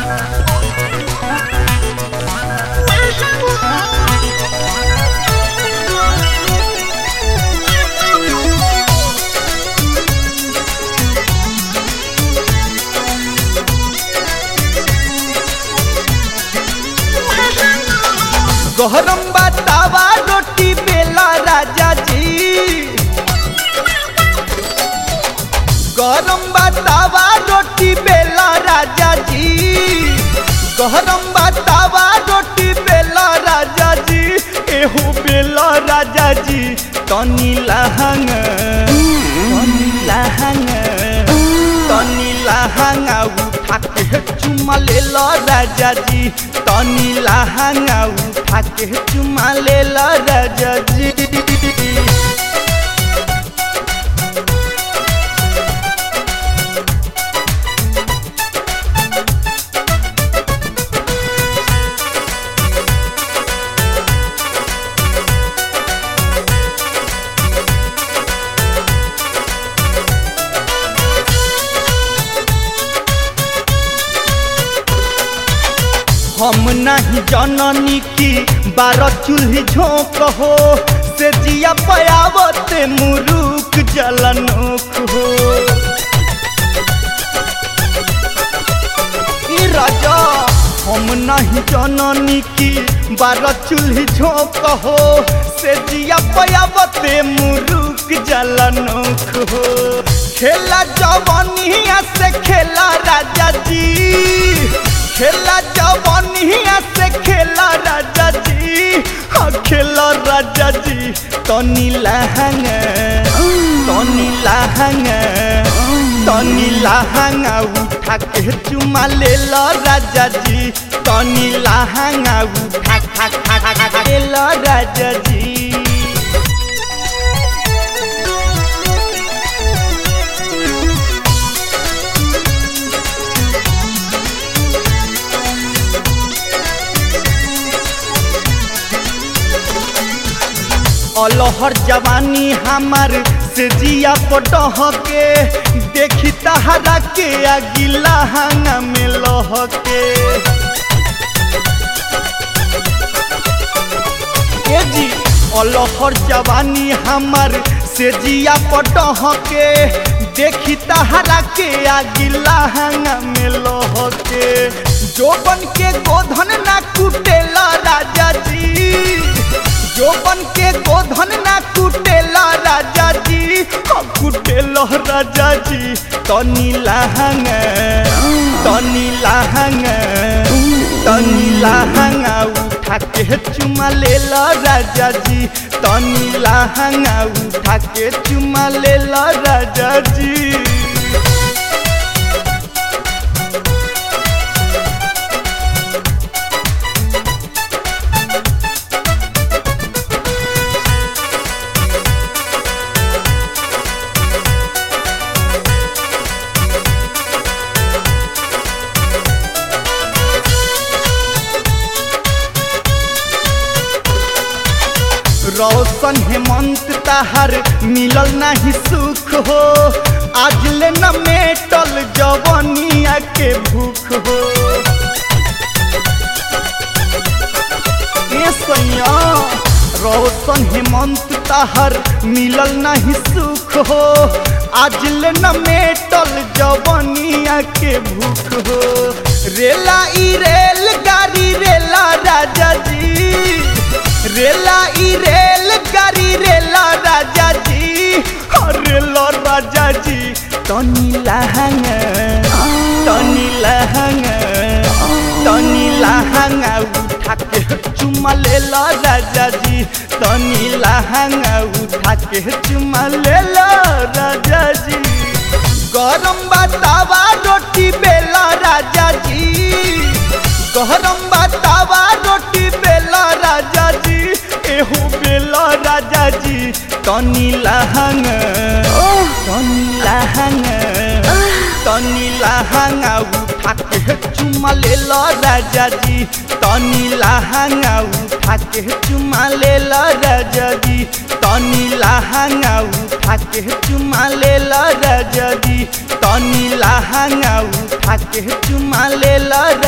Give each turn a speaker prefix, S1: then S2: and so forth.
S1: गहरम बतावा रोटी बेला राजा जी गरम बतावा रोटी बेला राजा जी गरम बतावा रोटी बेला राजा जी एहो बेला राजा जी तनी लहंग तनी लहंग तनी लहंगा उठा के चुमा ले लो राजा जी तनी लहंगा उठा के चुमा ले लो राजा जी हम नहीं जननी की बारह चूल्ही झोंक हो से जिया पयावत मुरुक जलनोक हो ई राजा हम नहीं जननी की बारह चूल्ही झोंक हो से जिया पयावत मुरुक जलनोक हो खेला जवनिया से खेला राजा जी खेला जवनिया से खेला राजा जी हाँ खेला राजा जी तनी लहंग तनी लहंग तनी लहंगा उठा के चुमा ले लो राजा जी तनी लहंगा उठा खा खा खा खा ले लो राजा जी अलहर जवानी हमार से जिया पटह के देखी तहरा के अगिला हंगा में लह के ए जी अलहर जवानी हमार से जिया पटह के देखी तहरा के अगिला हंगा में लह के जोबन के गोधन ना कुटेला राजा जी जोबन के गोधन ना कुटेला राजा जी हम कुटेला राजा जी तनी लहंग तनी लहंग तनी लहंगा उठा के चुमा ले लो राजा जी तनी लहंगा उठा के चुमा ले लो राजा जी रौशन हेमंत तहार मिलल नहीं सुख हो आज ले न मेटल जवनिया के भूख हो ए सैया रौशन हेमंत तहार मिलल नहीं सुख हो आज ले न मेटल जवनिया के भूख हो रेला ई रेल गाड़ी रेला राजा जी रेला ई रेल गाड़ी रेला राजा जी रेला राजा जी तनी लहंग तनी लहंग तनी लहंगा उठा के चुमा ले लो राजा जी तनी लहंगा उठा के चुमा ले लो राजा जी गरम बतावा रोटी बेला राजा जी गरम बतावा रोटी बेला राजा जी एहो बेला राजा जी तनी लहंग तनी लहंग तनी लहंगा उठा के चुमा ले लो राजा जी तनी लहंगा उठा के चुमा ले लो राजा जी तनी लहंगा उठा के चुमा ले लो राजा जी तनी लहंगा उठा के चुमा ले लो